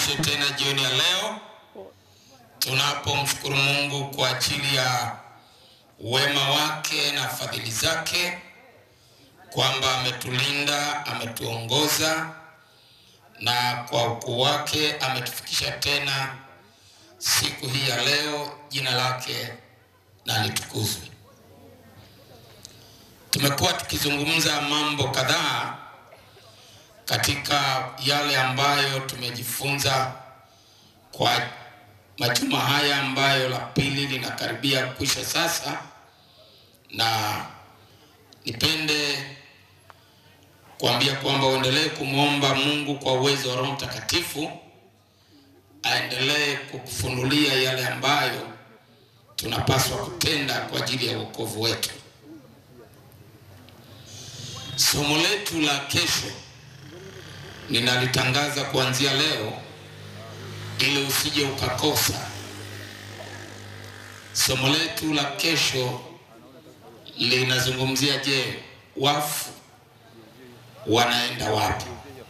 sote tena jioni ya leo tunapomshukuru Mungu kwa ajili ya wema wake na fadhili zake, kwamba ametulinda, ametuongoza na kwa ukuu wake ametufikisha tena siku hii ya leo. Jina lake na litukuzwe. Tumekuwa tukizungumza mambo kadhaa katika yale ambayo tumejifunza kwa majuma haya ambayo la pili linakaribia kwisha sasa, na nipende kuambia kwamba uendelee kumwomba Mungu kwa uwezo wa Roho Mtakatifu aendelee kukufunulia yale ambayo tunapaswa kutenda kwa ajili ya wokovu wetu. Somo letu la kesho ninalitangaza kuanzia leo ili usije ukakosa. Somo letu la kesho linazungumzia, je, wafu wanaenda wapi?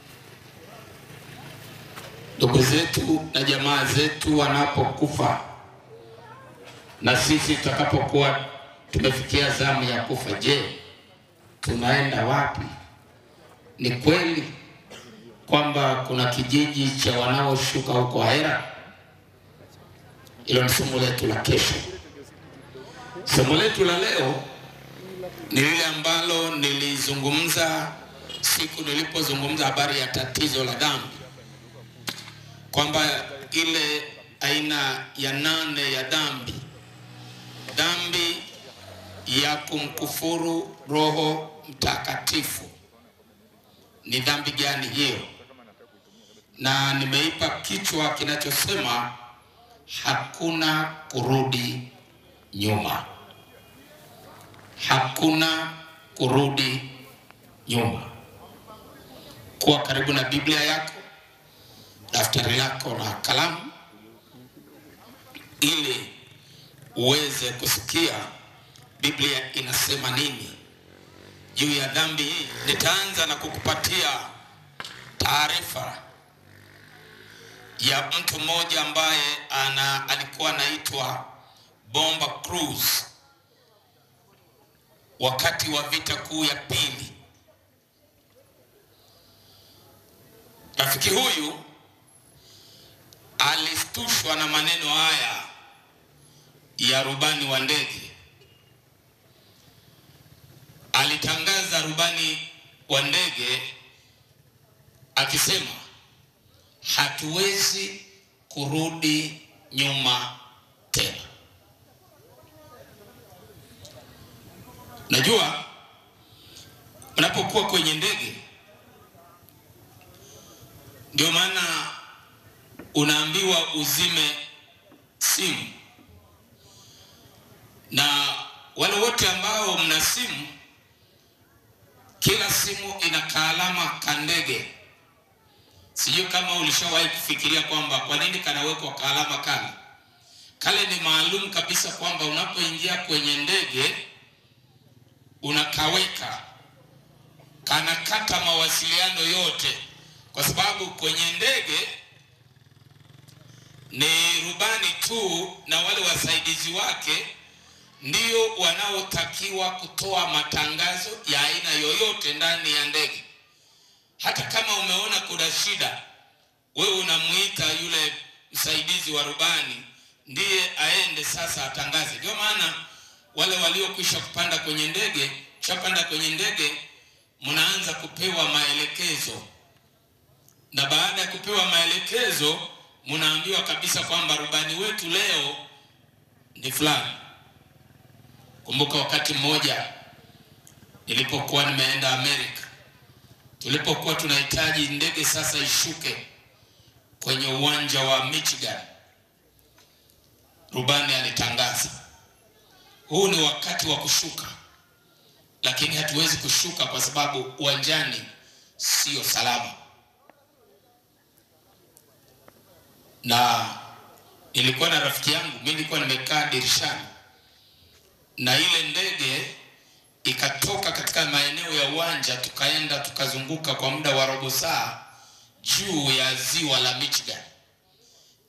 Ndugu zetu na jamaa zetu wanapokufa na sisi tutakapokuwa tumefikia zamu ya kufa, je, tunaenda wapi? Ni kweli kwamba kuna kijiji cha wanaoshuka huko ahera? Hilo ni somo letu la kesho. Somo letu la leo ni lile ambalo nilizungumza siku nilipozungumza habari ya tatizo la dhambi, kwamba ile aina ya nane ya dhambi, dhambi ya kumkufuru Roho Mtakatifu. Ni dhambi gani hiyo? Na nimeipa kichwa kinachosema hakuna kurudi nyuma, hakuna kurudi nyuma. Kuwa karibu na Biblia yako, daftari lako na kalamu, ili uweze kusikia Biblia inasema nini juu ya dhambi hii. Nitaanza na kukupatia taarifa ya mtu mmoja ambaye ana alikuwa anaitwa Bomba Cruz wakati wa vita kuu ya pili. Rafiki huyu alistushwa na maneno haya ya rubani wa ndege. Alitangaza rubani wa ndege akisema, hatuwezi kurudi nyuma tena. Najua unapokuwa kwenye ndege, ndio maana unaambiwa uzime simu, na wale wote ambao mna simu, kila simu ina kaalama ka ndege. Sijui kama ulishawahi kufikiria kwamba kwa nini kanawekwa kaalama kale. Kale ni maalum kabisa kwamba unapoingia kwenye ndege unakaweka, kanakata mawasiliano yote, kwa sababu kwenye ndege ni rubani tu na wale wasaidizi wake ndio wanaotakiwa kutoa matangazo ya aina yoyote ndani ya ndege. Hata kama umeona kuna shida, wewe unamuita yule msaidizi wa rubani ndiye aende sasa atangaze. Ndio maana wale waliokwisha kupanda kwenye ndege, chapanda kwenye ndege, mnaanza kupewa maelekezo, na baada ya kupewa maelekezo, mnaambiwa kabisa kwamba rubani wetu leo ni fulani. Kumbuka wakati mmoja nilipokuwa nimeenda Amerika, tulipokuwa tunahitaji ndege sasa ishuke kwenye uwanja wa Michigan, rubani alitangaza, huu ni wakati wa kushuka, lakini hatuwezi kushuka kwa sababu uwanjani sio salama. Na nilikuwa na rafiki yangu, mimi nilikuwa nimekaa dirishani na ile ndege ikatoka katika maeneo ya uwanja, tukaenda tukazunguka kwa muda wa robo saa juu ya ziwa la Michigan.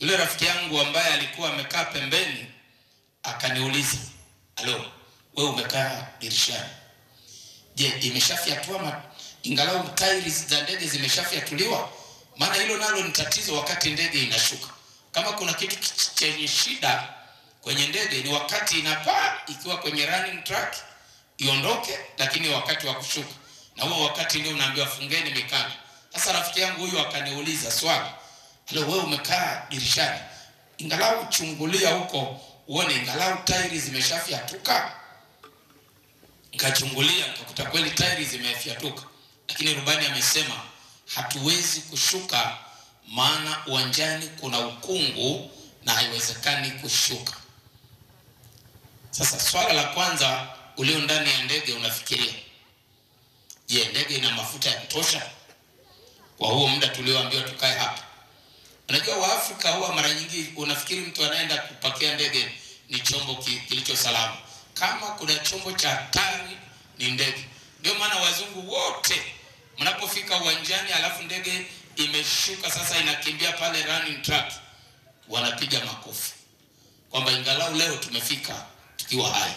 Yule rafiki yangu ambaye alikuwa amekaa pembeni akaniuliza, alo, wewe umekaa dirishani, je, imeshafyatua ma... ingalau tairi za ndege zimeshafyatuliwa? Maana hilo nalo ni tatizo wakati ndege inashuka. Kama kuna kitu chenye shida kwenye ndege ni wakati inapaa, ikiwa kwenye running track iondoke, lakini wakati wa kushuka, na huo wakati ndio unaambiwa fungeni mikanda. Sasa rafiki yangu huyu akaniuliza swali, halo, wewe umekaa dirishani, ingalau chungulia huko uone ingalau tairi zimeshafyatuka. Nikachungulia nikakuta kweli tairi zimefyatuka, lakini rubani amesema hatuwezi kushuka, maana uwanjani kuna ukungu na haiwezekani kushuka. Sasa swala la kwanza, ulio ndani ya ndege unafikiria, je, ndege ina mafuta ya kutosha kwa huo muda tulioambiwa tukae hapa? Unajua Waafrika huwa mara nyingi unafikiri mtu anaenda kupakia ndege ni chombo ki, kilicho salama. Kama kuna chombo cha hatari ni ndege. Ndio maana wazungu wote mnapofika uwanjani, alafu ndege imeshuka sasa inakimbia pale running track, wanapiga makofi kwamba ingalau leo tumefika tukiwa hai.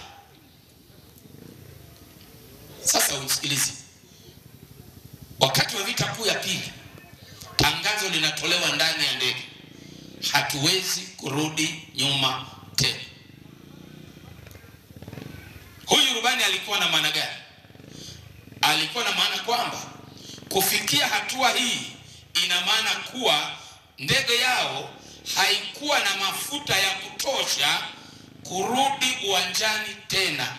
Sasa umsikilize, wakati wa vita kuu ya pili tangazo linatolewa ndani ya ndege, hatuwezi kurudi nyuma tena. Huyu rubani alikuwa na maana gani? Alikuwa na maana kwamba kufikia hatua hii ina maana kuwa ndege yao haikuwa na mafuta ya kutosha kurudi uwanjani tena.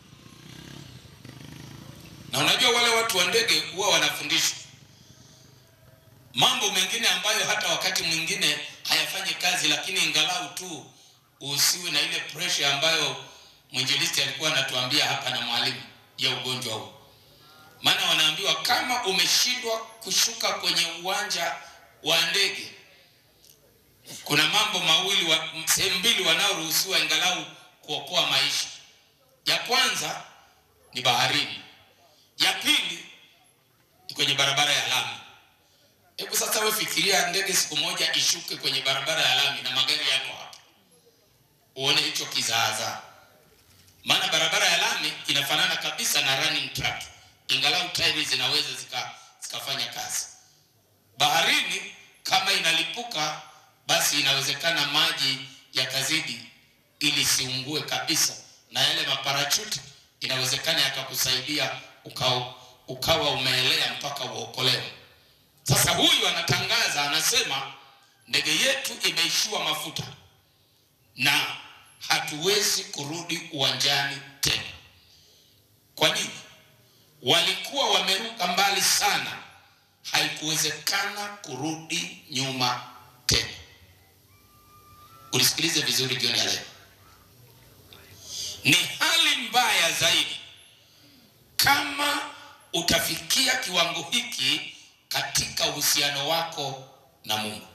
Na unajua wale watu wa ndege huwa wanafundishwa mambo mengine ambayo hata wakati mwingine hayafanyi kazi, lakini ingalau tu usiwe na ile pressure ambayo mwinjilisti alikuwa anatuambia hapa na mwalimu ya ugonjwa huu. Maana wanaambiwa kama umeshindwa kushuka kwenye uwanja wa ndege, kuna mambo mawili wa, sehemu mbili wanaoruhusiwa ingalau kuokoa maisha. Ya kwanza ni baharini, ya pili ni kwenye barabara ya lami. Hebu sasa wewe fikiria ndege siku moja ishuke kwenye barabara ya lami na magari yako hapa, uone hicho kizaazaa. Maana barabara ya lami inafanana kabisa na running track, ingalau tairi zinaweza zika zikafanya kazi. Baharini kama inalipuka, basi inawezekana maji yakazidi ili siungue kabisa, na yale maparachuti inawezekana yakakusaidia ukawa, ukawa umeelea mpaka uokolewe. Sasa huyu anatangaza, anasema ndege yetu imeishiwa mafuta na hatuwezi kurudi uwanjani tena. Kwa nini? Walikuwa wameruka mbali sana, haikuwezekana kurudi nyuma tena. Ulisikilize vizuri jioni ya leo, ni hali mbaya zaidi kama utafikia kiwango hiki katika uhusiano wako na Mungu.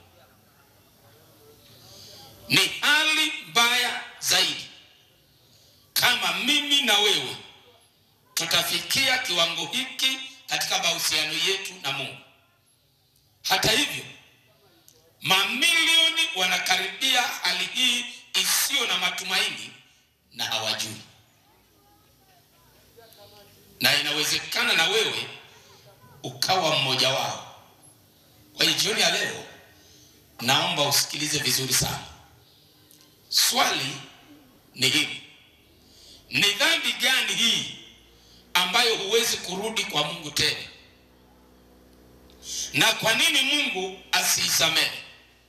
Ni hali mbaya zaidi kama mimi na wewe tutafikia kiwango hiki katika mahusiano yetu na Mungu. Hata hivyo, mamilioni wanakaribia hali hii isiyo na matumaini na hawajui, na inawezekana na wewe ukawa mmoja wao. Kwa hiyo jioni ya leo, naomba usikilize vizuri sana. Swali ni hili: ni dhambi gani hii ambayo huwezi kurudi kwa Mungu tena, na kwa nini Mungu asiisamehe?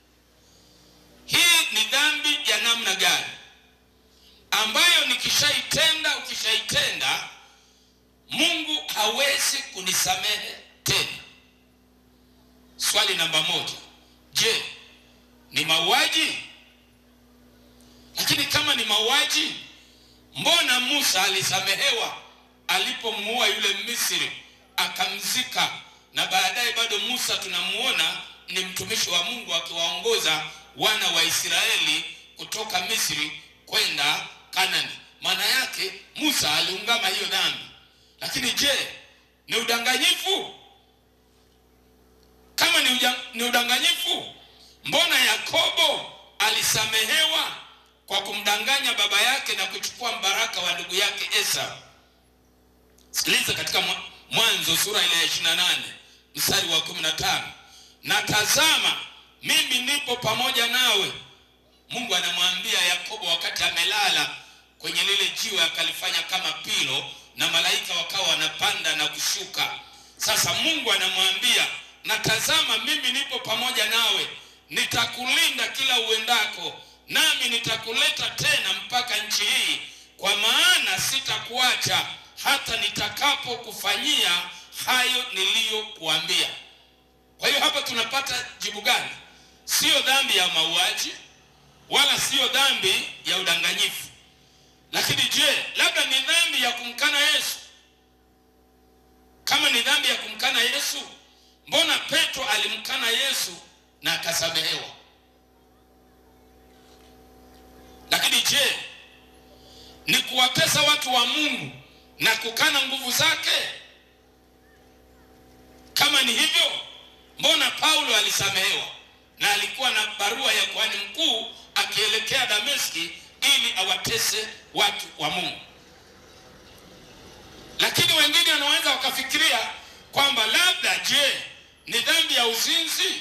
Hii ni dhambi ya namna gani ambayo nikishaitenda, ukishaitenda Mungu hawezi kunisamehe tena? Swali namba moja, je, ni mauaji? Lakini kama ni mauaji, mbona Musa alisamehewa alipomuua yule Misri akamzika, na baadaye bado Musa tunamuona ni mtumishi wa Mungu akiwaongoza wana wa Israeli kutoka Misri kwenda Kanani. Maana yake Musa aliungama hiyo dhambi. Lakini je, ni udanganyifu? Kama ni, uja, ni udanganyifu, mbona Yakobo alisamehewa kwa kumdanganya baba yake na kuchukua mbaraka wa ndugu yake Esau. Sikiliza katika Mwanzo sura ile ya 28 mstari wa 15, na tazama mimi nipo pamoja nawe. Mungu anamwambia Yakobo wakati amelala kwenye lile jiwe akalifanya kama pilo, na malaika wakawa wanapanda na kushuka. Sasa Mungu anamwambia na tazama, mimi nipo pamoja nawe, nitakulinda kila uendako, nami nitakuleta tena mpaka nchi hii, kwa maana sitakuacha hata nitakapokufanyia hayo niliyokuambia. Kwa hiyo hapa tunapata jibu gani? Siyo dhambi ya mauaji wala siyo dhambi ya udanganyifu. Lakini je, labda ni dhambi ya kumkana Yesu? Kama ni dhambi ya kumkana Yesu, mbona Petro alimkana Yesu na akasamehewa? Lakini je, ni kuwatesa watu wa Mungu na kukana nguvu zake? Kama ni hivyo, mbona Paulo alisamehewa na alikuwa na barua ya kuhani mkuu akielekea Dameski ili awatese watu wa Mungu? Lakini wengine wanaweza wakafikiria kwamba labda, je, ni dhambi ya uzinzi?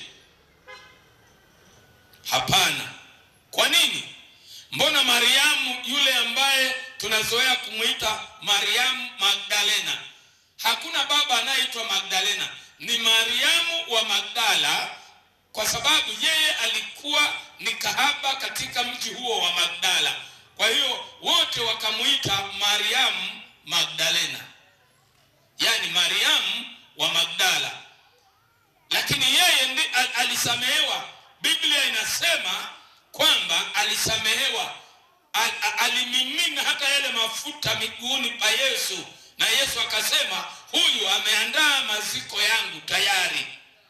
Hapana. Kwa nini? Mbona Mariamu yule ambaye tunazoea kumwita Mariamu Magdalena, hakuna baba anayeitwa Magdalena, ni Mariamu wa Magdala, kwa sababu yeye alikuwa ni kahaba katika mji huo wa Magdala. Kwa hiyo wote wakamuita Mariamu Magdalena, yaani Mariamu wa Magdala, lakini yeye ndi al alisamehewa. Biblia inasema kwamba alisamehewa, al alimimina hata yale mafuta miguuni pa Yesu, na Yesu akasema, huyu ameandaa maziko yangu tayari.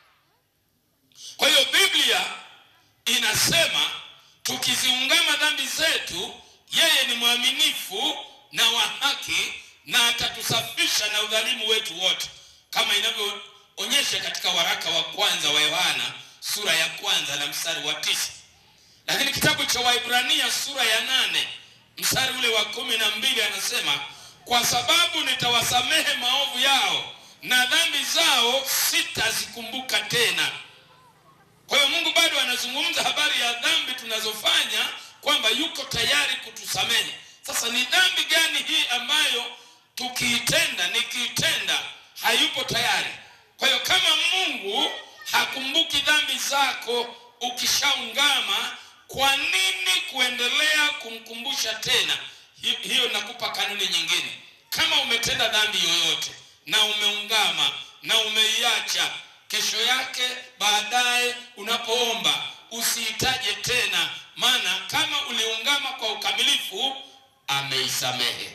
Kwa hiyo Biblia inasema tukiziungama dhambi zetu, yeye ni mwaminifu na wa haki na atatusafisha na udhalimu wetu wote, kama inavyoonyesha katika waraka wa kwanza wa Yohana sura ya kwanza na mstari wa tisa. Lakini kitabu cha Waibrania sura ya nane mstari ule wa kumi na mbili anasema kwa sababu nitawasamehe maovu yao na dhambi zao sitazikumbuka tena. Kwa hiyo Mungu bado anazungumza habari ya dhambi tunazofanya kwamba yuko tayari kutusamehe. Sasa ni dhambi gani hii ambayo tukiitenda, nikiitenda hayupo tayari? Kwa hiyo kama Mungu hakumbuki dhambi zako ukishaungama, kwa nini kuendelea kumkumbusha tena? Hi- Hiyo nakupa kanuni nyingine. Kama umetenda dhambi yoyote na umeungama na umeiacha, kesho yake baadaye unapoomba usiitaje tena, maana kama uliungama kwa ukamilifu, ameisamehe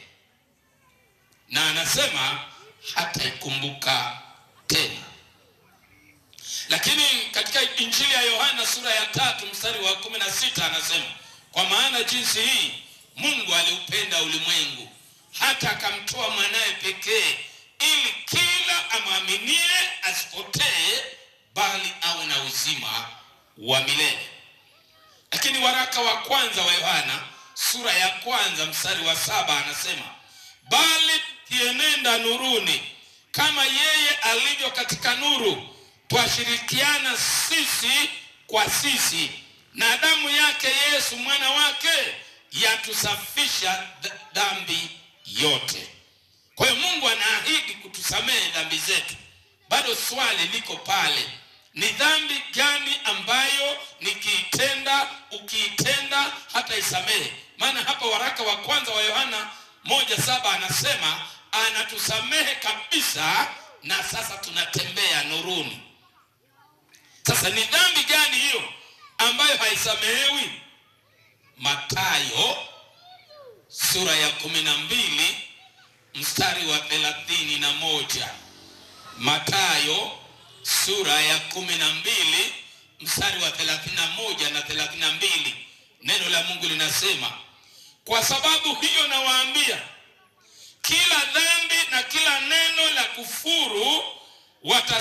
na anasema hataikumbuka tena. Lakini katika Injili ya Yohana sura ya tatu mstari wa kumi na sita anasema kwa maana jinsi hii Mungu aliupenda ulimwengu hata akamtoa mwanaye pekee, ili kila amwaminie asipotee, bali awe na uzima wa milele. Lakini waraka wa kwanza wa Yohana sura ya kwanza mstari wa saba anasema bali kienenda nuruni kama yeye alivyo katika nuru, twashirikiana sisi kwa sisi, na damu yake Yesu mwana wake yatusafisha th- dhambi yote. Kwa hiyo Mungu anaahidi kutusamehe dhambi zetu. Bado swali liko pale, ni dhambi gani ambayo nikiitenda, ukiitenda hata isamehe? Maana hapa waraka wa kwanza wa Yohana moja saba anasema anatusamehe kabisa, na sasa tunatembea nuruni. Sasa ni dhambi gani hiyo ambayo haisamehewi? Mathayo sura ya kumi na mbili mstari wa thelathini na moja. Mathayo sura ya kumi na mbili mstari wa thelathini na moja na thelathini na mbili neno la Mungu linasema, kwa sababu hiyo nawaambia, kila dhambi na kila neno la kufuru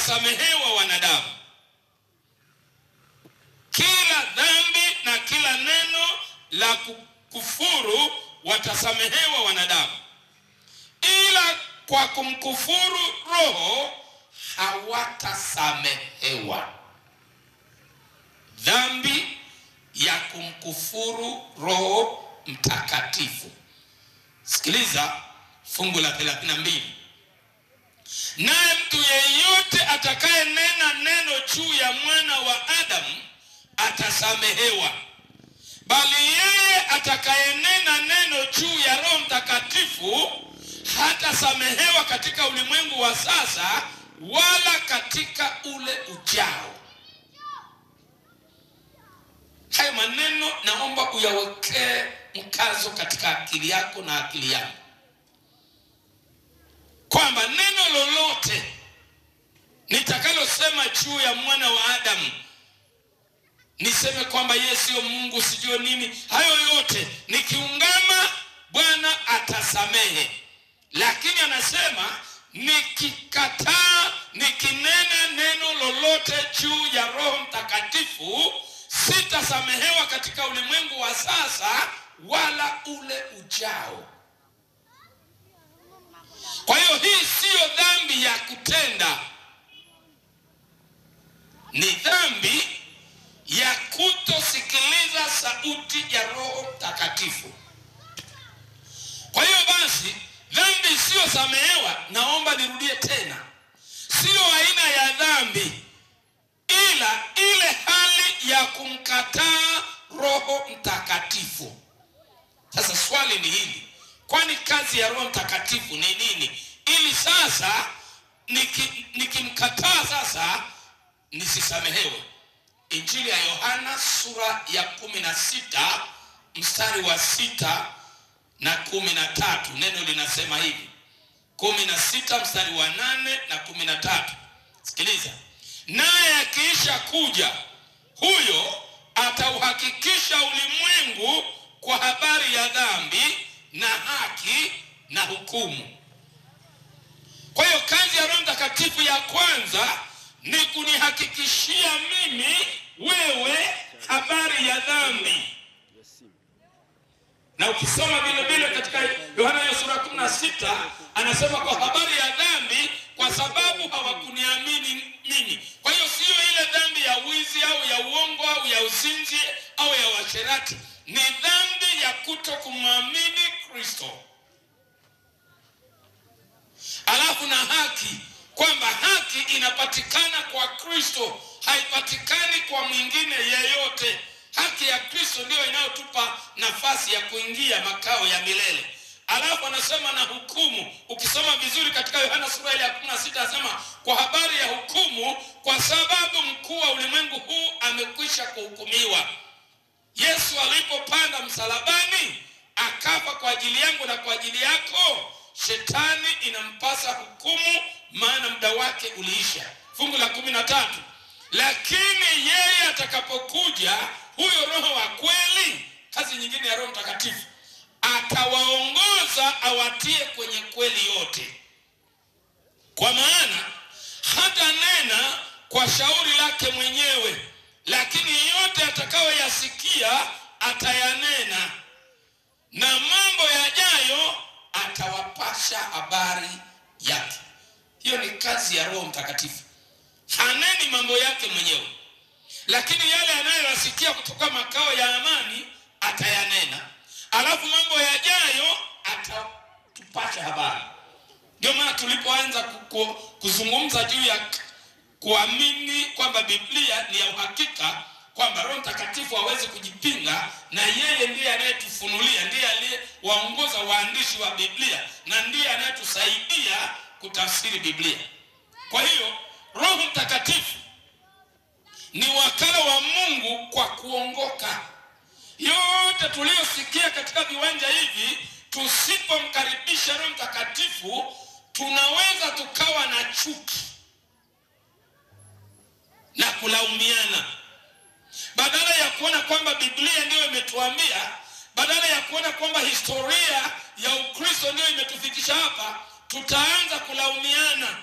watasamehewa wanadamu, kila dhambi na kila neno la kukufuru watasamehewa wanadamu, ila kwa kumkufuru Roho hawatasamehewa. Dhambi ya kumkufuru Roho Mtakatifu. Sikiliza fungu la 32. Naye mtu yeyote atakayenena neno juu ya mwana wa Adamu atasamehewa, bali yeye atakayenena neno juu ya Roho Mtakatifu hatasamehewa katika ulimwengu wa sasa, wala katika ule ujao. Hayo maneno naomba uyawekee mkazo katika akili yako na akili yangu, kwamba neno lolote nitakalosema juu ya mwana wa Adamu, niseme kwamba yeye sio Mungu, sijue nini, hayo yote nikiungama, Bwana atasamehe. Lakini anasema nikikataa, nikinena neno lolote juu ya Roho Mtakatifu sitasamehewa katika ulimwengu wa sasa wala ule ujao. Kwa hiyo hii siyo dhambi ya kutenda, ni dhambi ya kutosikiliza sauti ya Roho Mtakatifu. Kwa hiyo basi, dhambi isiyosamehewa, naomba nirudie tena, siyo aina ya dhambi ila ile hali ya kumkataa Roho Mtakatifu. Sasa swali ni hili, kwani kazi ya Roho Mtakatifu ni nini? Ili sasa niki- nikimkataa sasa nisisamehewe. Injili ya Yohana sura ya kumi na sita mstari wa sita na kumi na tatu neno linasema hivi, kumi na sita mstari wa nane na kumi na tatu Sikiliza, naye akiisha kuja huyo atauhakikisha ulimwengu kwa habari ya dhambi na haki na hukumu. Kwa hiyo kazi ya Roho Mtakatifu ya kwanza ni kunihakikishia mimi wewe habari ya dhambi, na ukisoma vile vile katika Yohana ya sura 16 anasema kwa habari ya dhambi, kwa sababu hawakuniamini mimi. Kwa hiyo siyo ile dhambi ya wizi au ya uongo au ya uzinzi au ya uasherati, ni dhambi ya kuto kumwamini Kristo. Alafu na haki, kwamba haki inapatikana kwa Kristo, haipatikani kwa mwingine yeyote. Haki ya Kristo ndiyo inayotupa nafasi ya kuingia makao ya milele. Alafu anasema na hukumu. Ukisoma vizuri katika Yohana sura ile ya 16 anasema kwa habari ya hukumu, kwa sababu mkuu wa ulimwengu huu amekwisha kuhukumiwa. Yesu alipopanda msalabani akafa kwa ajili yangu na kwa ajili yako, shetani inampasa hukumu, maana muda wake uliisha. Fungu la kumi na tatu, lakini yeye atakapokuja huyo Roho wa kweli, kazi nyingine ya Roho Mtakatifu, atawaongoza awatie kwenye kweli yote, kwa maana hata nena kwa shauri lake mwenyewe, lakini yote atakayoyasikia atayanena, na mambo yajayo atawapasha habari yake. Hiyo ni kazi ya Roho Mtakatifu. Haneni mambo yake mwenyewe, lakini yale anayoyasikia kutoka makao ya amani atayanena, alafu mambo yajayo atatupasha habari. Ndio maana tulipoanza ku- ku- kuzungumza juu ya k- kuamini kwamba Biblia ni ya uhakika, kwamba Roho Mtakatifu hawezi kujipinga, na yeye ndiye anayetufunulia, ndiye aliyewaongoza waandishi wa Biblia na ndiye anayetusaidia kutafsiri Biblia. Kwa hiyo Roho Mtakatifu ni wakala wa Mungu kwa kuongoka. Yote tuliyosikia katika viwanja hivi, tusipomkaribisha Roho Mtakatifu tunaweza tukawa na chuki na kulaumiana, badala ya kuona kwamba Biblia ndiyo imetuambia, badala ya kuona kwamba historia ya Ukristo ndiyo imetufikisha hapa, tutaanza kulaumiana.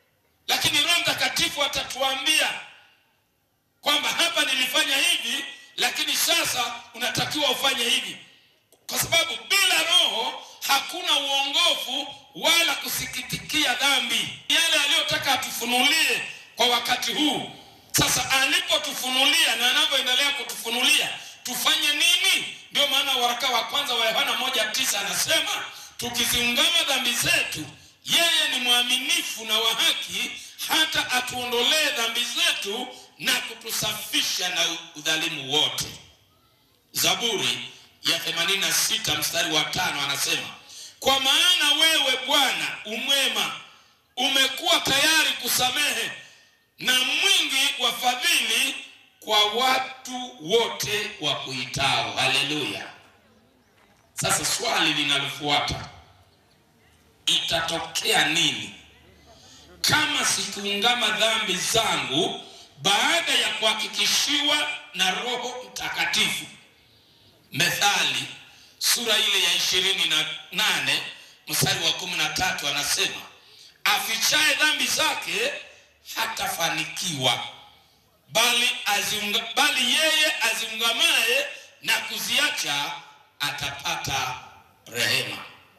Lakini Roho Mtakatifu atatuambia kwamba hapa nilifanya hivi, lakini sasa unatakiwa ufanye hivi, kwa sababu bila Roho hakuna uongofu wala kusikitikia dhambi, yale aliyotaka atufunulie kwa wakati huu. Sasa alipotufunulia na anavyoendelea kutufunulia tufanye nini? Ndio maana waraka wa kwanza wa Yohana moja tisa anasema tukiziungama dhambi zetu, yeye ni mwaminifu na wa haki hata atuondolee dhambi zetu na kutusafisha na udhalimu wote. Zaburi ya 86 mstari wa tano anasema kwa maana wewe Bwana umwema, umekuwa tayari kusamehe na mwingi wa fadhili kwa watu wote wa kuitao. Haleluya! Sasa swali linalofuata, itatokea nini kama sikuungama dhambi zangu baada ya kuhakikishiwa na Roho Mtakatifu? Methali sura ile ya ishirini na nane mstari wa kumi na tatu anasema afichaye dhambi zake hatafanikiwa, bali aziunga, bali yeye aziungamaye na kuziacha atapata rehema.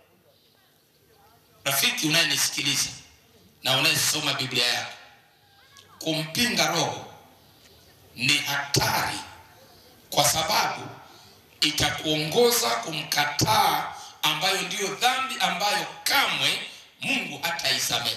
Rafiki unayenisikiliza na unayesoma Biblia yako, kumpinga Roho ni hatari, kwa sababu itakuongoza kumkataa, ambayo ndiyo dhambi ambayo kamwe Mungu hataisamehe.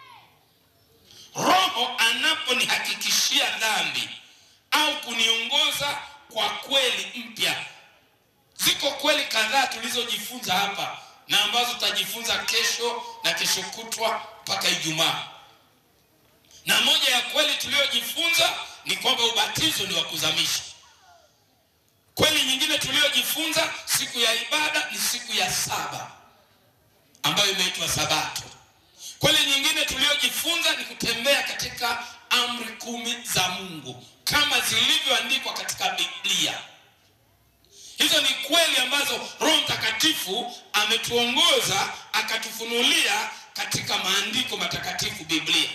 Roho anaponihakikishia dhambi au kuniongoza kwa kweli mpya, ziko kweli kadhaa tulizojifunza hapa na ambazo tutajifunza kesho na kesho kutwa mpaka Ijumaa. Na moja ya kweli tuliyojifunza ni kwamba ubatizo ni wa kuzamisha. Kweli nyingine tuliyojifunza, siku ya ibada ni siku ya saba ambayo imeitwa Sabato. Kweli nyingine tuliyojifunza ni kutembea katika amri kumi za Mungu kama zilivyoandikwa katika Biblia. Hizo ni kweli ambazo Roho Mtakatifu ametuongoza akatufunulia katika maandiko matakatifu Biblia.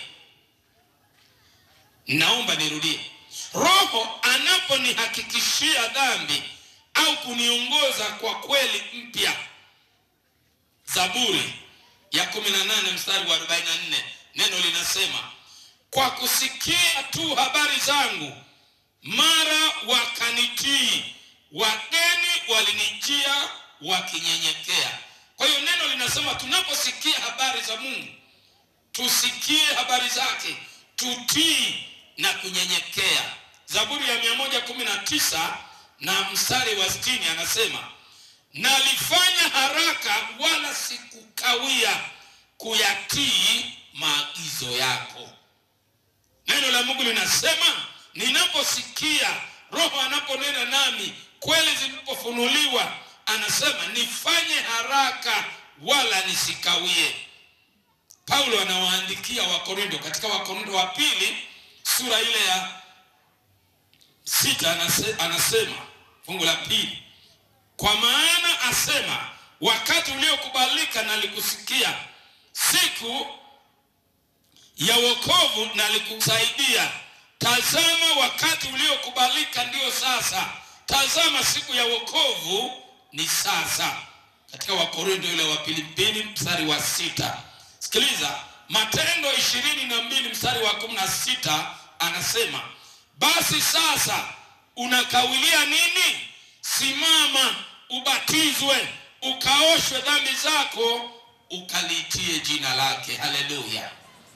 Naomba nirudie. Roho anaponihakikishia dhambi au kuniongoza kwa kweli mpya, Zaburi ya 18 mstari wa 44, neno linasema kwa kusikia tu habari zangu mara wakanitii, wageni walinijia wakinyenyekea. Kwa hiyo neno linasema tunaposikia habari za Mungu tusikie habari zake, tutii na kunyenyekea. Zaburi ya 119 na mstari wa 60 anasema nalifanya haraka wala sikukawia kuyatii maagizo yako. Neno la Mungu linasema ninaposikia Roho anaponena nami, kweli zilipofunuliwa, anasema nifanye haraka wala nisikawie. Paulo anawaandikia Wakorintho katika Wakorintho wa pili sura ile ya sita anase, anasema fungu la pili, kwa maana asema wakati uliokubalika nalikusikia, siku ya wokovu nalikusaidia. Tazama, wakati uliokubalika ndio sasa, tazama siku ya wokovu ni sasa. Katika Wakorintho ile wa pili mbili mstari wa sita. Sikiliza, Matendo ishirini na mbili mstari wa kumi na sita anasema basi sasa unakawilia nini? Simama ubatizwe, ukaoshwe dhambi zako, ukaliitie jina lake. Haleluya!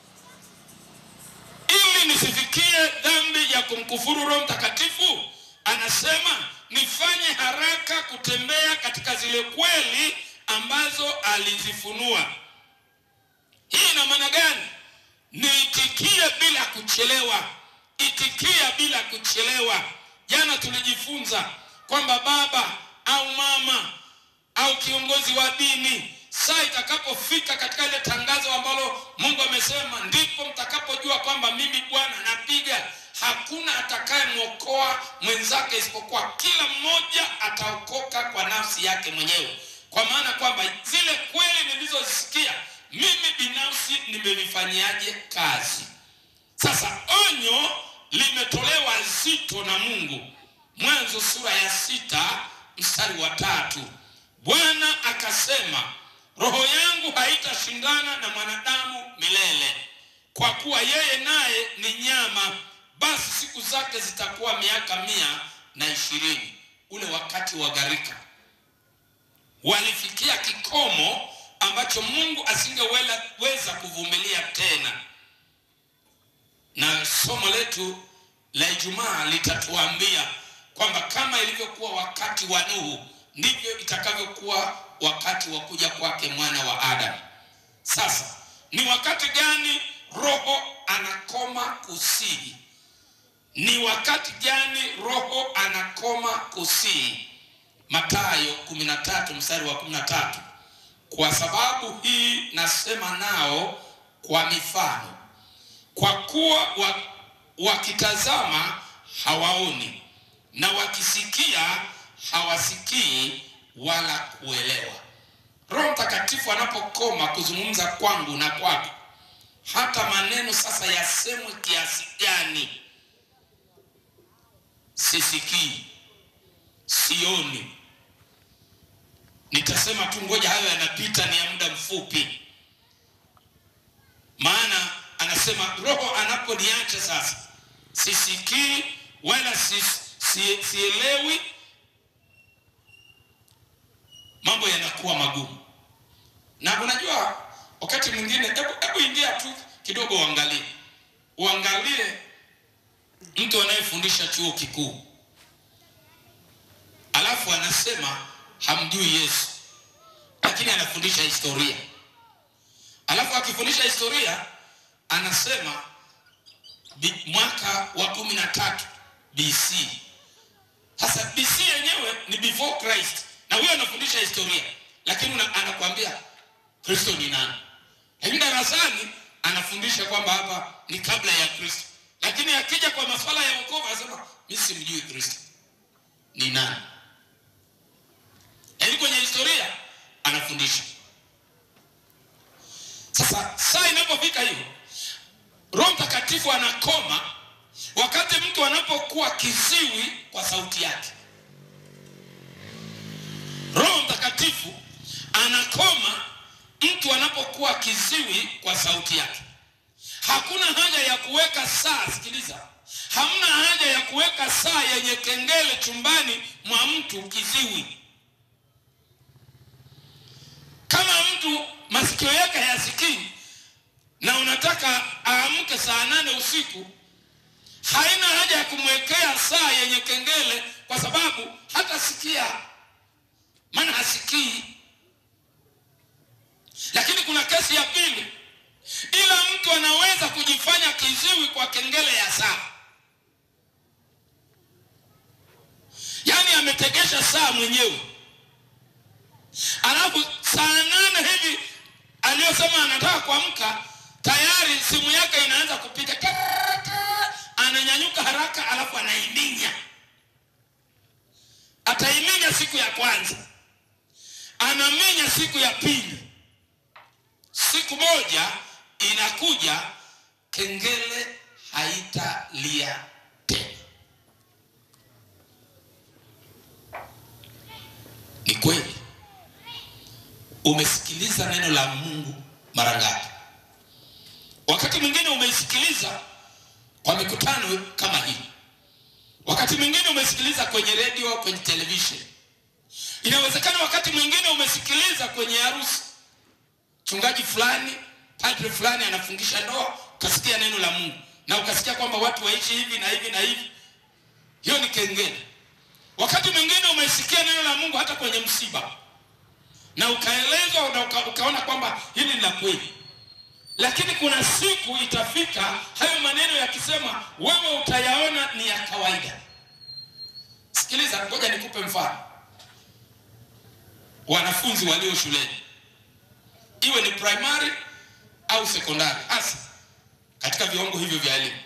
ili nisifikie dhambi ya kumkufuru Roho Mtakatifu, anasema nifanye haraka kutembea katika zile kweli ambazo alizifunua. Hii ina maana gani? Niitikie bila kuchelewa, itikia bila kuchelewa. Jana tulijifunza kwamba baba au mama au kiongozi wa dini, saa itakapofika katika ile tangazo ambalo Mungu amesema, ndipo mtakapojua kwamba mimi Bwana napiga, hakuna atakayemwokoa mwenzake isipokuwa kila mmoja ataokoka kwa nafsi yake mwenyewe, kwa maana kwamba zile kweli nilizozisikia mimi binafsi nimevifanyiaje kazi. Sasa onyo limetolewa zito na Mungu Mwanzo sura ya sita mstari wa tatu Bwana akasema, roho yangu haitashindana na mwanadamu milele, kwa kuwa yeye naye ni nyama, basi siku zake zitakuwa miaka mia na ishirini. Ule wakati wa gharika walifikia kikomo ambacho Mungu asingeweza kuvumilia tena, na somo letu la Ijumaa litatuambia kwamba kama ilivyokuwa wakati wa Nuhu ndivyo itakavyokuwa wakati wa kuja kwake mwana wa Adamu. Sasa ni wakati gani roho anakoma kusihi? Ni wakati gani roho anakoma kusihi? Mathayo 13 mstari wa 13, kwa sababu hii nasema nao kwa mifano, kwa kuwa wakitazama hawaoni na wakisikia hawasikii wala kuelewa. Roho Mtakatifu anapokoma kuzungumza kwangu na kwako, hata maneno sasa yasemwe kiasi gani, sisikii, sioni, nitasema tu ngoja hayo yanapita, ni ya muda mfupi. Maana anasema roho anaponiacha sasa, sisikii wala si, si, sielewi mambo yanakuwa magumu. Na unajua wakati mwingine, hebu ingia tu kidogo, uangalie uangalie mtu anayefundisha chuo kikuu, alafu anasema hamjui Yesu, lakini anafundisha historia, alafu akifundisha historia anasema bi, mwaka wa kumi na tatu BC. Sasa BC yenyewe ni before Christ na huyo anafundisha historia, lakini anakuambia Kristo ni nani? Lakini darasani anafundisha kwamba hapa ni kabla ya Kristo, lakini akija kwa masuala ya wokovu anasema mimi simjui Kristo ni nani. Lakini kwenye historia anafundisha. Sasa saa inapofika hiyo, Roho Mtakatifu anakoma wakati mtu anapokuwa kiziwi kwa sauti yake. Roho Mtakatifu anakoma mtu anapokuwa kiziwi kwa sauti yake. Hakuna haja ya kuweka saa, sikiliza, hamna haja ya kuweka saa yenye kengele chumbani mwa mtu kiziwi. Kama mtu masikio yake hayasikii na unataka aamke saa nane usiku, haina haja ya kumwekea saa yenye kengele, kwa sababu hatasikia maana hasikii. Lakini kuna kesi ya pili, ila mtu anaweza kujifanya kiziwi kwa kengele ya saa, yaani ametegesha saa mwenyewe, alafu saa nane hivi aliyosema anataka kuamka, tayari simu yake inaanza kupiga, ananyanyuka haraka, alafu anaiminya. Ataiminya siku ya kwanza anaminya siku ya pili. Siku moja inakuja, kengele haitalia tena. Ni kweli. Umesikiliza neno la Mungu mara ngapi? Wakati mwingine umeisikiliza kwa mikutano kama hii, wakati mwingine umesikiliza kwenye redio, kwenye televisheni Inawezekana wakati mwingine umesikiliza kwenye harusi, mchungaji fulani, padre fulani anafungisha ndoa, ukasikia neno la Mungu na ukasikia kwamba watu waishi hivi na hivi na hivi. Hiyo ni kengele. Wakati mwingine umesikia neno la Mungu hata kwenye msiba na ukaelezwa na uka, ukaona kwamba hili ni la kweli, lakini kuna siku itafika hayo maneno yakisema, wewe utayaona ni ya kawaida. Sikiliza, ngoja nikupe mfano wanafunzi walio shuleni, iwe ni primary au sekondari, hasa katika viwango hivyo vya elimu.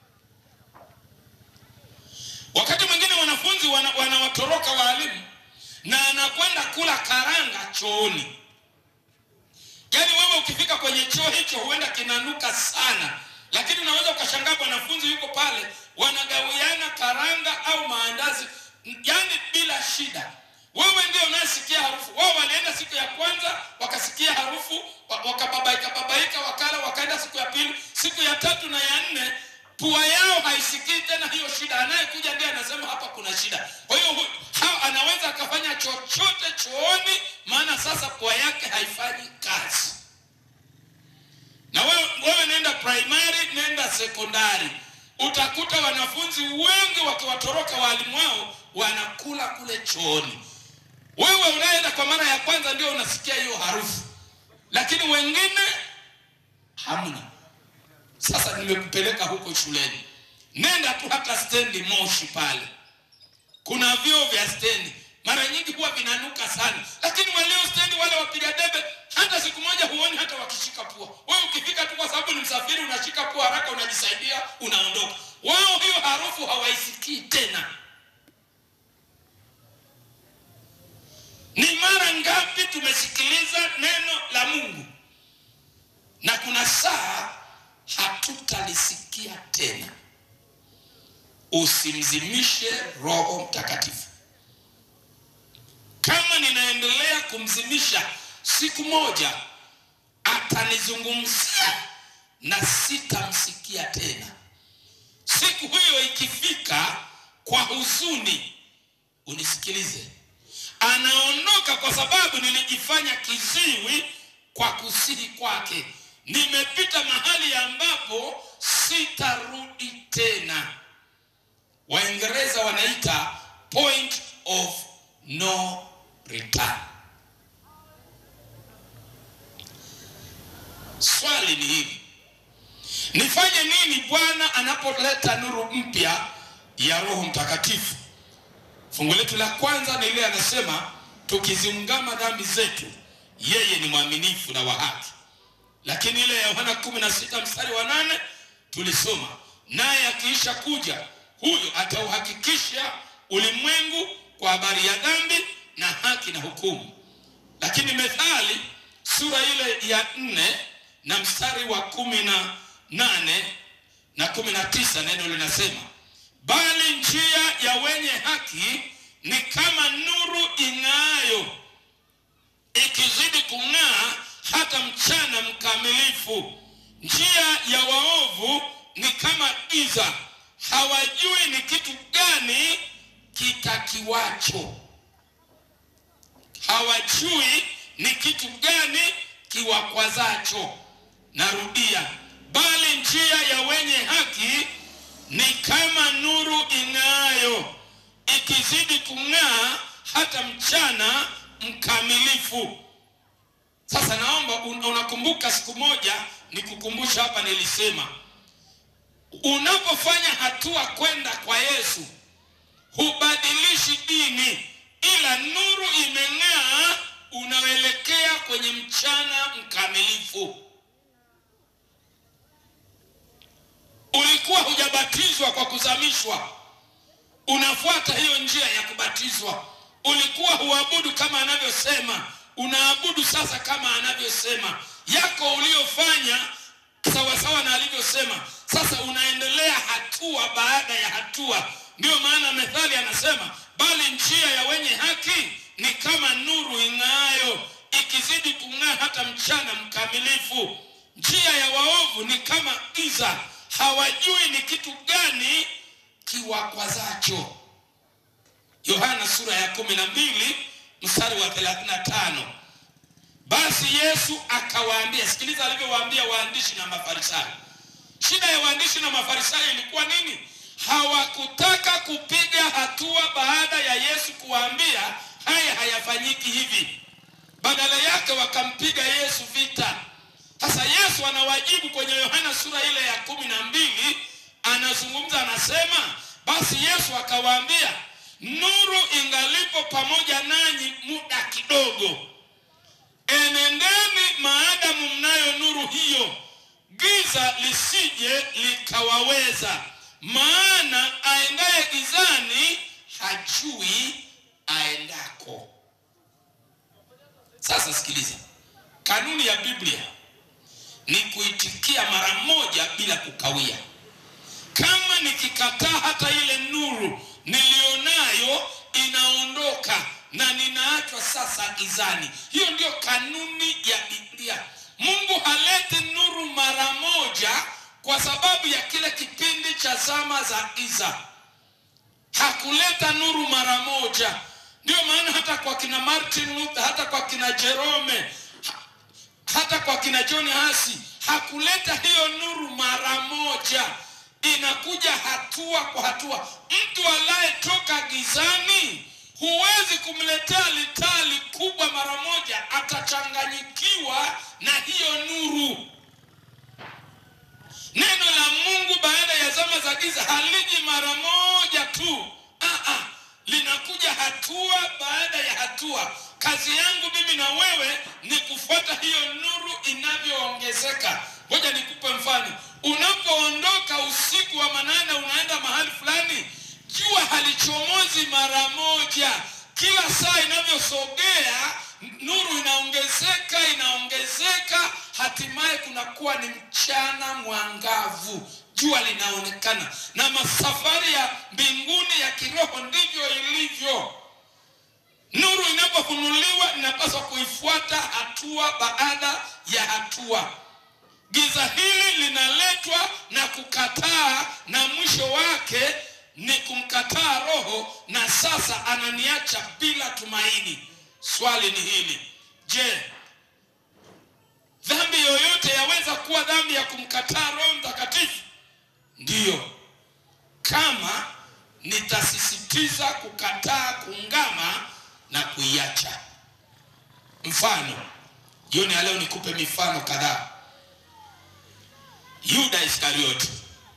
Wakati mwingine wanafunzi wanawatoroka wana waalimu na anakwenda kula karanga chooni. Yaani wewe ukifika kwenye choo hicho huenda kinanuka sana, lakini unaweza ukashangaa mwanafunzi yuko pale, wanagawiana karanga au maandazi yaani bila shida. Wewe ndio unayesikia harufu. Wao walienda siku ya kwanza wakasikia harufu, wa- wakababaika babaika, wakala, wakaenda siku ya pili, siku ya tatu na ya nne pua yao haisikii tena hiyo shida. Anayekuja ndiye anasema hapa kuna shida. Kwa hiyo hu- hao anaweza akafanya chochote chooni, maana sasa pua yake haifanyi kazi. Na wewe, wewe nenda primary, nenda sekondari, utakuta wanafunzi wengi wakiwatoroka walimu wao wanakula kule chooni. Wewe unaenda kwa mara ya kwanza ndio unasikia hiyo harufu, lakini wengine hamna. Sasa nimekupeleka huko shuleni, nenda tu hata stendi Moshi pale, kuna vyoo vya stendi, mara nyingi huwa vinanuka sana, lakini walio stendi wale wapiga debe, hata siku moja huoni hata wakishika pua. Wewe ukifika tu, kwa sababu ni msafiri, unashika pua haraka, unajisaidia, unaondoka. Wao hiyo harufu hawaisikii tena. Ni mara ngapi tumesikiliza neno la Mungu na kuna saa hatutalisikia tena. Usimzimishe Roho Mtakatifu. Kama ninaendelea kumzimisha, siku moja atanizungumzia na sitamsikia tena. Siku hiyo ikifika, kwa huzuni, unisikilize, anaondoka kwa sababu nilijifanya kiziwi kwa kusihi kwake. Nimepita mahali ambapo sitarudi tena. Waingereza wanaita point of no return. Swali ni hili, nifanye nini Bwana anapoleta nuru mpya ya Roho Mtakatifu? Fungu letu la kwanza ni ile anasema, tukiziungama dhambi zetu, yeye ni mwaminifu na wa haki. Lakini ile ya Yohana 16 mstari wa nane tulisoma, naye akiisha kuja huyo atauhakikisha ulimwengu kwa habari ya dhambi na haki na hukumu. Lakini Methali sura ile ya nne na mstari wa kumi na nane na kumi na tisa neno linasema bali njia ya wenye haki ni kama nuru ing'aayo ikizidi kung'aa hata mchana mkamilifu. Njia ya waovu ni kama giza, hawajui ni kitu gani kitakiwacho. Hawajui ni kitu gani kiwakwazacho. Narudia, bali njia ya wenye haki ni kama nuru ing'aayo ikizidi kung'aa hata mchana mkamilifu. Sasa naomba un- unakumbuka siku moja nikukumbusha hapa, nilisema unapofanya hatua kwenda kwa Yesu hubadilishi dini, ila nuru imeng'aa, unaelekea kwenye mchana mkamilifu. Ulikuwa hujabatizwa kwa kuzamishwa, unafuata hiyo njia ya kubatizwa. Ulikuwa huabudu kama anavyosema, unaabudu sasa kama anavyosema. Yako uliofanya sawasawa na alivyosema, sasa unaendelea hatua baada ya hatua. Ndiyo maana Methali anasema, bali njia ya wenye haki ni kama nuru ing'aayo, ikizidi kung'aa hata mchana mkamilifu. Njia ya waovu ni kama giza, hawajui ni kitu gani kiwakwazacho. Yohana sura ya kumi na mbili mstari wa 35. Basi Yesu akawaambia, sikiliza alivyowaambia waandishi na Mafarisayo. Shida ya waandishi na Mafarisayo ilikuwa nini? Hawakutaka kupiga hatua baada ya Yesu kuwaambia haya hayafanyiki hivi, badala yake wakampiga Yesu vita. Sasa Yesu anawajibu kwenye Yohana sura ile ya kumi na mbili, anazungumza anasema, basi Yesu akawaambia, nuru ingalipo pamoja nanyi muda kidogo, enendeni maadamu mnayo nuru hiyo, giza lisije likawaweza. Maana aendaye gizani hajui aendako. Sasa sikiliza, kanuni ya Biblia ni kuitikia mara moja bila kukawia. kama nikikataa hata ile nuru nilionayo inaondoka na ninaachwa sasa gizani. Hiyo ndio kanuni ya Biblia. Mungu haleti nuru mara moja kwa sababu ya kile kipindi cha zama za giza. Hakuleta nuru mara moja. Ndio maana hata kwa kina Martin Luther, hata kwa kina Jerome, hata kwa kina John Hasi hakuleta hiyo nuru mara moja, inakuja hatua kwa hatua. Mtu anayetoka gizani huwezi kumletea litali kubwa mara moja, atachanganyikiwa na hiyo nuru. Neno la Mungu baada ya zama za giza haliji mara moja tu. Ah, ah, linakuja hatua baada ya hatua. Kazi yangu mimi na wewe ni kufuata hiyo nuru inavyoongezeka. Ngoja nikupe mfano. Unapoondoka usiku wa manane unaenda mahali fulani, jua halichomozi mara moja. Kila saa inavyosogea nuru inaongezeka, inaongezeka, hatimaye kunakuwa ni mchana mwangavu, jua linaonekana. Na masafari ya mbinguni ya kiroho ndivyo ilivyo. Nuru inapofunuliwa inapaswa kuifuata hatua baada ya hatua. Giza hili linaletwa na kukataa, na mwisho wake ni kumkataa Roho, na sasa ananiacha bila tumaini. Swali ni hili, je, dhambi yoyote yaweza kuwa dhambi ya kumkataa Roho Mtakatifu? Ndiyo, kama nitasisitiza kukataa kuungama na kuiacha. Mfano, jioni ya leo nikupe mifano kadhaa. Yuda Iskarioti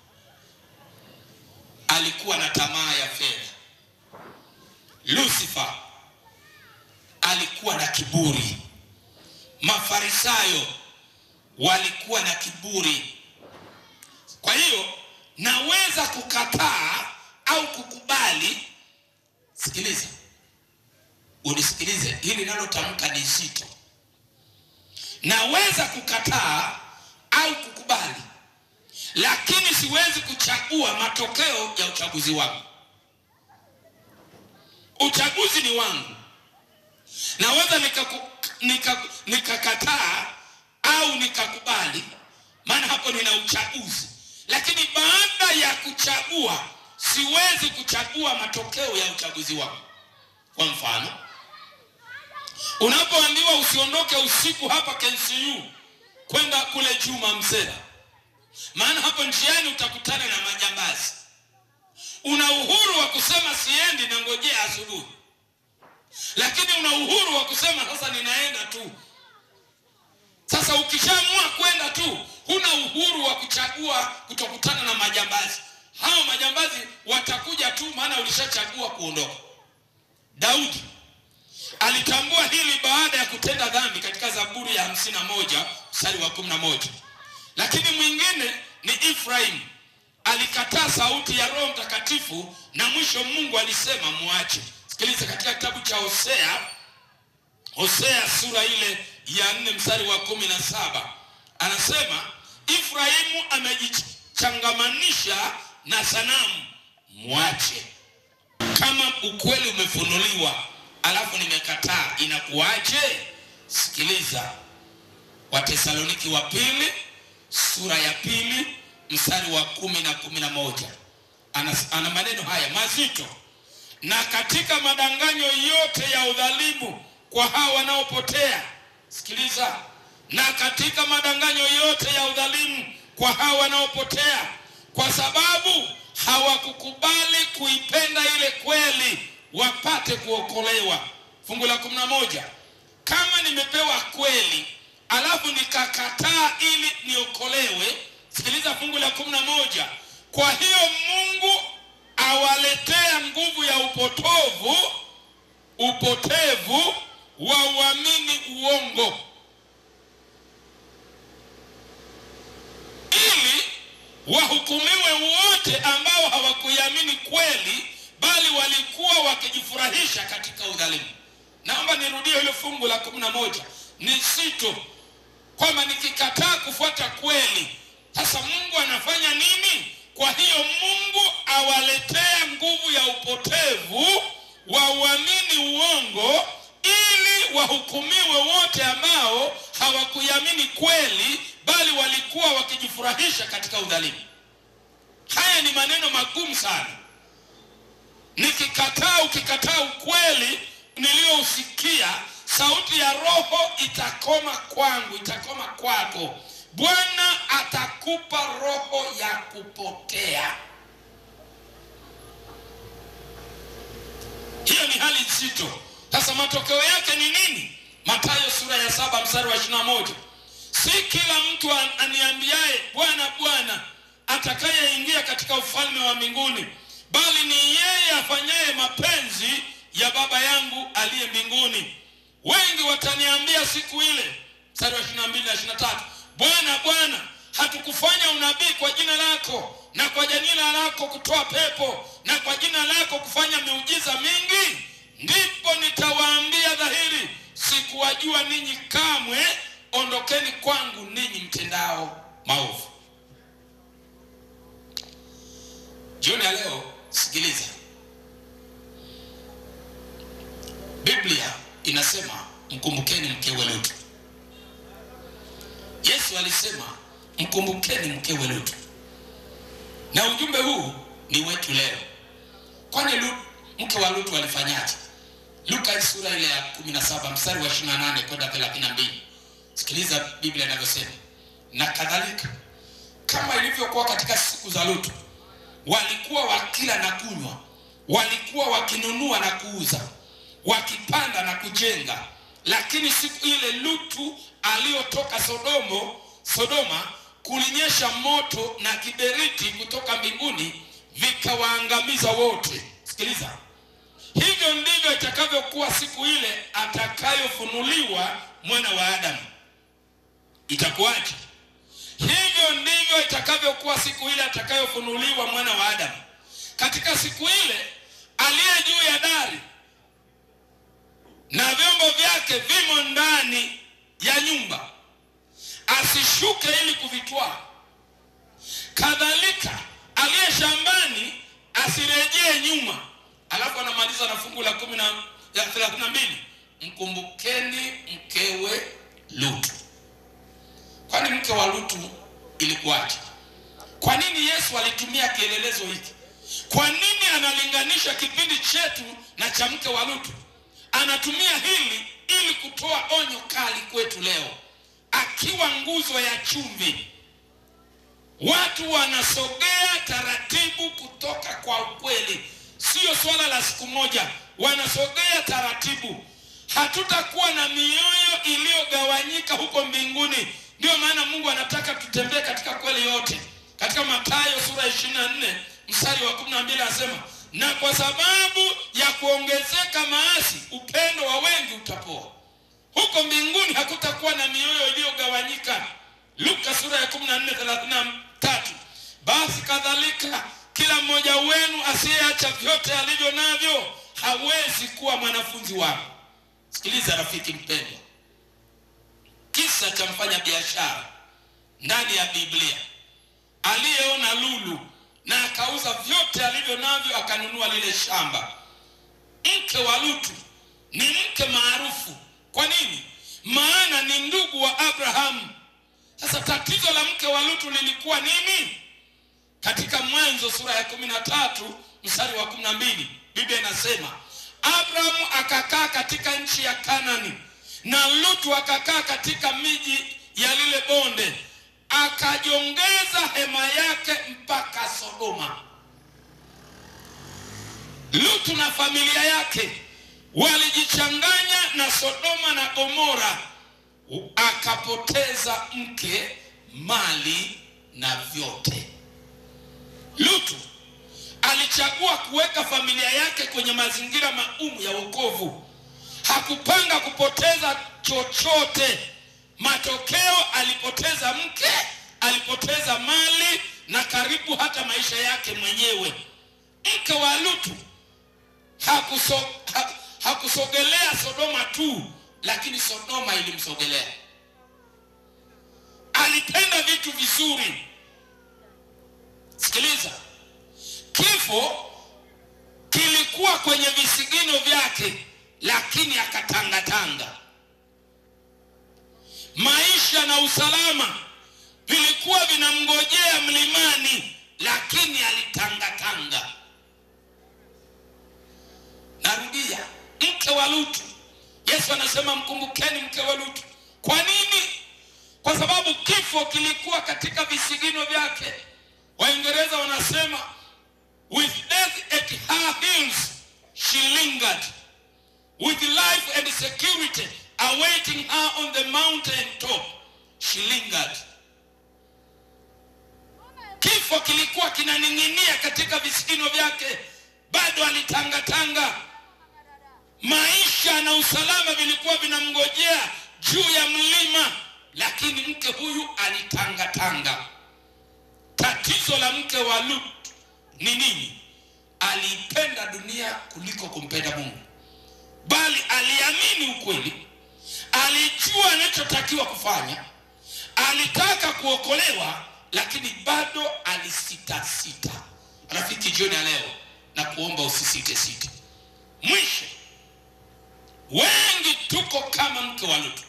alikuwa na tamaa ya fedha. Lucifer alikuwa na kiburi. Mafarisayo walikuwa na kiburi. Kwa hiyo naweza kukataa au kukubali. Sikiliza, unisikilize, hili nalotamka ni zito. Naweza kukataa au kukubali, lakini siwezi kuchagua matokeo ya uchaguzi wangu. Uchaguzi ni wangu. Naweza nikakataa nika, nika au nikakubali, maana hapo nina uchaguzi. Lakini baada ya kuchagua, siwezi kuchagua matokeo ya uchaguzi wangu. Kwa mfano, unapoambiwa usiondoke usiku hapa KCU kwenda kule Juma Msera, maana hapo njiani utakutana na majambazi. Una uhuru wa kusema siendi na ngojea asubuhi, lakini una uhuru wa kusema sasa ninaenda tu. Sasa ukishaamua kwenda tu, huna uhuru wa kuchagua kutokutana na majambazi. Hao majambazi watakuja tu, maana ulishachagua kuondoka. Daudi alitambua hili baada ya kutenda dhambi katika Zaburi ya hamsini na moja mstari wa kumi na moja. Lakini mwingine ni Efraim alikataa sauti ya Roho Mtakatifu na mwisho Mungu alisema muache. Sikiliza, katika kitabu cha Hosea, Hosea sura ile ya nne mstari wa kumi na saba anasema Efraimu amejichangamanisha na sanamu, mwache. Kama ukweli umefunuliwa alafu nimekataa, inakuwaje? Sikiliza, Watesaloniki wa pili sura ya pili mstari wa kumi na kumi na moja ana, ana maneno haya mazito na katika madanganyo yote ya udhalimu kwa hao wanaopotea. Sikiliza, na katika madanganyo yote ya udhalimu kwa hao wanaopotea, kwa sababu hawakukubali kuipenda ile kweli wapate kuokolewa. Fungu la kumi na moja kama nimepewa kweli alafu nikakataa ili niokolewe. Sikiliza fungu la kumi na moja kwa hiyo Mungu awaletea nguvu ya upotovu upotevu wa uamini uongo, ili wahukumiwe wote ambao hawakuiamini kweli, bali walikuwa wakijifurahisha katika udhalimu. Naomba nirudie hilo fungu la kumi na moja ni sito kwamba nikikataa kufuata kweli, sasa Mungu anafanya nini? Kwa hiyo hawakuamini kweli, bali walikuwa wakijifurahisha katika udhalimu. Haya ni maneno magumu sana. Nikikataa, ukikataa ukweli niliyousikia, sauti ya Roho itakoma kwangu, itakoma kwako. Bwana atakupa roho ya kupotea. Hiyo ni hali nzito. Sasa matokeo yake ni nini? Mathayo sura ya saba mstari wa ishirini na moja si kila mtu aniambiaye Bwana, Bwana atakayeingia katika ufalme wa mbinguni, bali ni yeye afanyaye mapenzi ya Baba yangu aliye mbinguni. Wengi wataniambia siku ile, mstari wa ishirini na mbili na ishirini na tatu Bwana, Bwana, hatukufanya unabii kwa jina lako na kwa jina lako kutoa pepo na kwa jina lako kufanya miujiza mingi? Ndipo nitawaambia dhahiri, sikuwajua ninyi kamwe, ondokeni kwangu ninyi mtendao maovu. Jioni ya leo, sikiliza, Biblia inasema mkumbukeni mkewe Lutu. Yesu alisema mkumbukeni mkewe Lutu, na ujumbe huu ni wetu leo. Kwani Lutu, mke wa Lutu alifanyaje? Luka sura ile ya 17 mstari wa 28 kwenda 32. Sikiliza Biblia inavyosema, na kadhalika kama ilivyokuwa katika siku za Lutu, walikuwa wakila na kunywa, walikuwa wakinunua na kuuza, wakipanda na kujenga. Lakini siku ile Lutu aliyotoka Sodomo, Sodoma, kulinyesha moto na kiberiti kutoka mbinguni vikawaangamiza wote. Sikiliza, hivyo ndivyo itakavyokuwa siku ile atakayofunuliwa mwana wa Adamu. Itakuwaje? Hivyo ndivyo itakavyokuwa siku ile atakayofunuliwa mwana wa Adamu. Katika siku ile aliye juu ya dari na vyombo vyake vimo ndani ya nyumba, asishuke ili kuvitwaa. Kadhalika aliye shambani asirejee nyuma. Alafu anamaliza na fungu la kumi na ya thelathini na mbili mkumbukeni mkewe Lutu. Kwani mke wa Lutu ilikuwaje? Kwa nini Yesu alitumia kielelezo hiki? Kwa nini analinganisha kipindi chetu na cha mke wa Lutu? Anatumia hili ili kutoa onyo kali kwetu leo, akiwa nguzo ya chumvi. Watu wanasogea taratibu kutoka kwa ukweli, sio swala la siku moja, wanasogea taratibu. Hatutakuwa na mioyo iliyogawanyika huko mbinguni. Ndio maana Mungu anataka tutembee katika kweli yote. Katika Mathayo sura ya 24 mstari wa 12 anasema, na kwa sababu ya kuongezeka maasi, upendo wa wengi utapoa. Huko mbinguni hakutakuwa na mioyo iliyogawanyika. Luka sura ya 14 33, basi kadhalika kila mmoja wenu asiyeacha vyote alivyo navyo hawezi kuwa mwanafunzi wangu. Sikiliza rafiki mpendwa, kisa cha mfanya biashara ndani ya Biblia aliyeona lulu na akauza vyote alivyo navyo akanunua lile shamba. Mke wa Lutu ni mke maarufu. Kwa nini? Maana ni ndugu wa Abrahamu. Sasa tatizo la mke wa Lutu lilikuwa nini? Katika Mwanzo sura ya kumi na tatu mstari wa kumi na mbili Biblia inasema Abrahamu akakaa katika nchi ya Kanani na Lutu akakaa katika miji ya lile bonde, akajongeza hema yake mpaka Sodoma. Lutu na familia yake walijichanganya na Sodoma na Gomora, akapoteza mke, mali na vyote. Lutu alichagua kuweka familia yake kwenye mazingira maumu ya wokovu. Hakupanga kupoteza chochote. Matokeo, alipoteza mke, alipoteza mali na karibu hata maisha yake mwenyewe. Mke wa Lutu hakuso, ha, hakusogelea Sodoma tu, lakini Sodoma ilimsogelea. Alitenda vitu vizuri. Sikiliza, kifo kilikuwa kwenye visigino vyake, lakini akatangatanga. maisha na usalama vilikuwa vinamngojea mlimani, lakini alitangatanga. Narudia, mke wa Lutu. Yesu anasema mkumbukeni mke wa Lutu. Kwa nini? Kwa sababu kifo kilikuwa katika visigino vyake. Waingereza wanasema with death at her heels she lingered with life and security awaiting her on the mountain top she lingered. Kifo kilikuwa kinaning'inia katika visigino vyake, bado alitangatanga. Maisha na usalama vilikuwa vinamngojea juu ya mlima, lakini mke huyu alitangatanga. Tatizo la mke wa Lut ni nini? Aliipenda dunia kuliko kumpenda Mungu, bali aliamini ukweli, alijua anachotakiwa kufanya, alitaka kuokolewa, lakini bado alisitasita. Rafiki, jioni ya leo na kuomba usisite site. Mwisho, wengi tuko kama mke wa Lutu,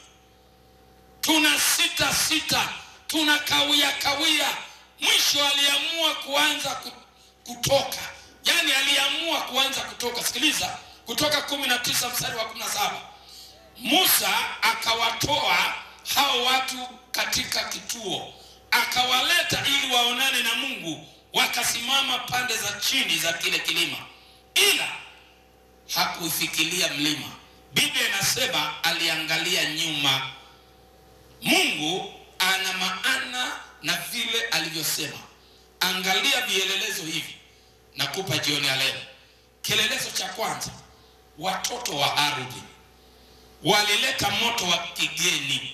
tuna sita sita, tuna kawia kawia. Mwisho aliamua kuanza ku- kutoka, yaani aliamua kuanza kutoka. Sikiliza, Kutoka kumi na tisa mstari wa kumi na saba Musa akawatoa hao watu katika kituo, akawaleta ili waonane na Mungu. Wakasimama pande za chini za kile kilima, ila hakuifikilia mlima. Biblia inasema aliangalia nyuma. Mungu ana maana na vile alivyosema. Angalia vielelezo hivi nakupa jioni ya leo. Kielelezo cha kwanza, watoto wa ardhi walileta moto wa kigeni.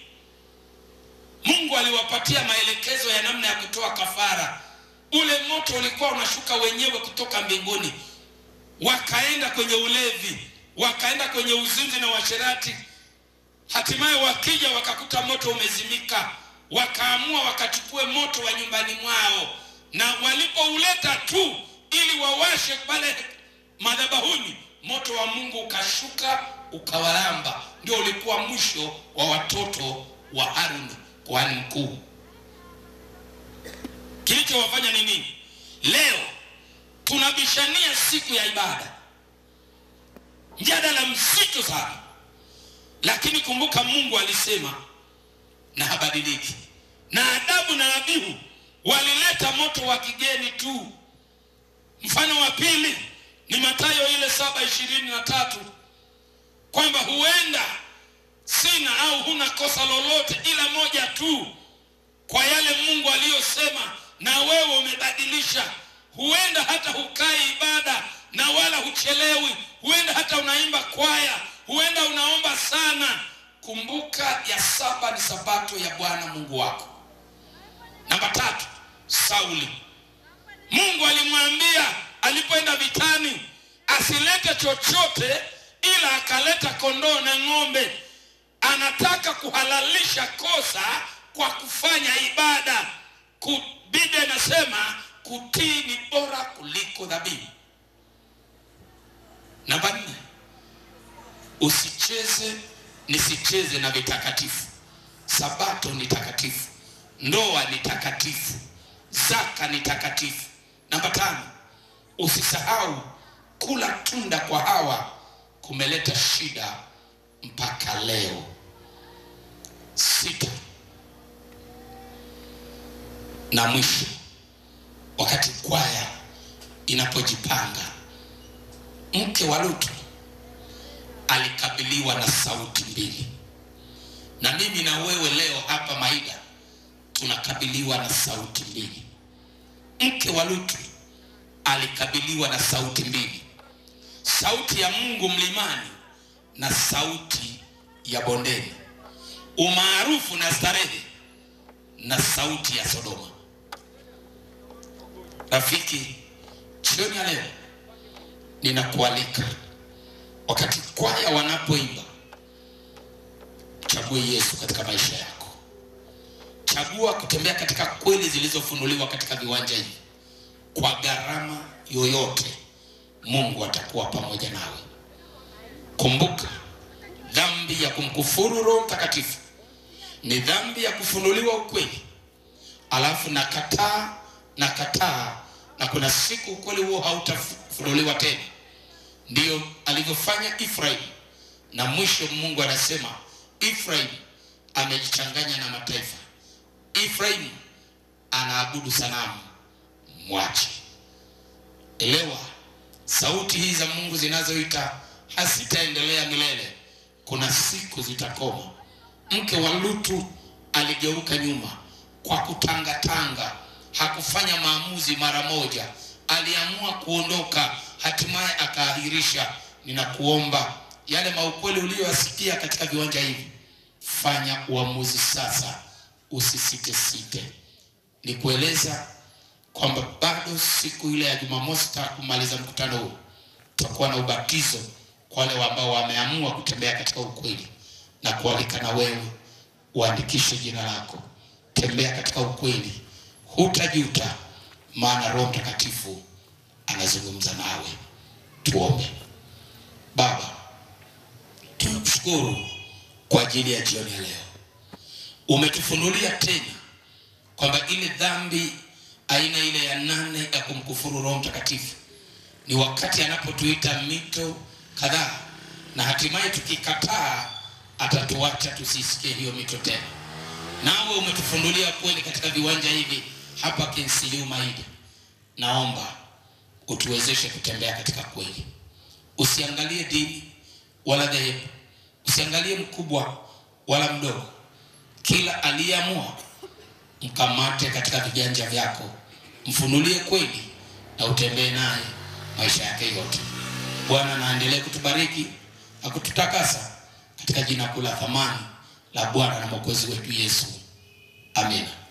Mungu aliwapatia maelekezo ya namna ya kutoa kafara. Ule moto ulikuwa unashuka wenyewe kutoka mbinguni. Wakaenda kwenye ulevi, wakaenda kwenye uzinzi na uasherati. Hatimaye wakija wakakuta moto umezimika, wakaamua wakachukue moto wa nyumbani mwao, na walipouleta tu ili wawashe pale madhabahuni, moto wa Mungu ukashuka ukawalamba. Ndio ulikuwa mwisho wa watoto wa Haruni kuhani mkuu. Kilichowafanya ni nini? Leo tunabishania siku ya ibada, mjadala mzito sana, lakini kumbuka Mungu alisema na habadiliki, na Adamu na Abihu walileta moto wa kigeni tu. Mfano wa pili ni Mathayo ile saba ishirini na tatu kwamba huenda sina au huna kosa lolote ila moja tu kwa yale Mungu aliyosema, na wewe umebadilisha. Huenda hata hukai ibada na wala huchelewi, huenda hata unaimba kwaya, huenda unaomba sana. Kumbuka ya saba ni sabato ya Bwana Mungu wako. Namba tatu, Sauli. Mungu alimwambia alipoenda vitani asilete chochote, ila akaleta kondoo na ng'ombe. Anataka kuhalalisha kosa kwa kufanya ibada. Ku- Biblia inasema kutii ni bora kuliko dhabihu. Namba nne, usicheze nisicheze na vitakatifu. Sabato ni takatifu, ndoa ni takatifu, zaka ni takatifu. Namba tano, usisahau kula tunda kwa Hawa kumeleta shida mpaka leo. Sita na mwisho, wakati kwaya inapojipanga, mke wa Lutu alikabiliwa na sauti mbili, na mimi na wewe leo hapa Maida tunakabiliwa na sauti mbili. Mke wa Lutu alikabiliwa na sauti mbili, sauti ya Mungu mlimani na sauti ya bondeni, umaarufu na starehe na sauti ya Sodoma. Rafiki, jioni ya leo ninakualika, wakati kwaya wanapoimba, chague Yesu katika maisha yako. Chagua kutembea katika kweli zilizofunuliwa katika viwanja hivi. Kwa gharama yoyote, Mungu atakuwa pamoja nawe. Kumbuka, dhambi ya kumkufuru Roho Mtakatifu ni dhambi ya kufunuliwa ukweli, alafu nakataa nakataa, na kuna siku ukweli huo hautafunuliwa tena. Ndiyo alivyofanya Efraim, na mwisho Mungu anasema Efraim amejichanganya na mataifa. Efraim anaabudu sanamu, mwache. Elewa, sauti hizi za Mungu zinazoita hasitaendelea milele, kuna siku zitakoma. Mke wa Lutu aligeuka nyuma kwa kutangatanga, hakufanya maamuzi mara moja, aliamua kuondoka, hatimaye akaahirisha. Ninakuomba yale maukweli uliyoyasikia katika viwanja hivi, fanya uamuzi sasa, usisite site. Ni kueleza kwamba bado siku ile ya Jumamosi ta kumaliza mkutano huu tutakuwa na ubatizo kwa wale ambao wameamua kutembea katika ukweli na kualika na wewe uandikishe jina lako, tembea katika ukweli, hutajuta, maana Roho Mtakatifu anazungumza nawe. Tuombe. Baba, tunakushukuru kwa ajili ya jioni ya leo, umetufunulia tena kwamba ile dhambi aina ile ya nane ya kumkufuru Roho Mtakatifu ni wakati anapotuita mito kadhaa, na hatimaye tukikataa atatuacha tusisikie hiyo mito tena. Nawe umetufundulia kweli katika viwanja hivi hapa Kinsiliu Maida. Naomba utuwezeshe kutembea katika kweli, usiangalie dini wala dhehebu, usiangalie mkubwa wala mdogo. Kila aliyeamua mkamate katika viganja vyako, mfunulie kweli na utembee naye maisha yake yote. Bwana naendelee kutubariki na kututakasa katika jina kuu la thamani la Bwana na Mwokozi wetu Yesu, amina.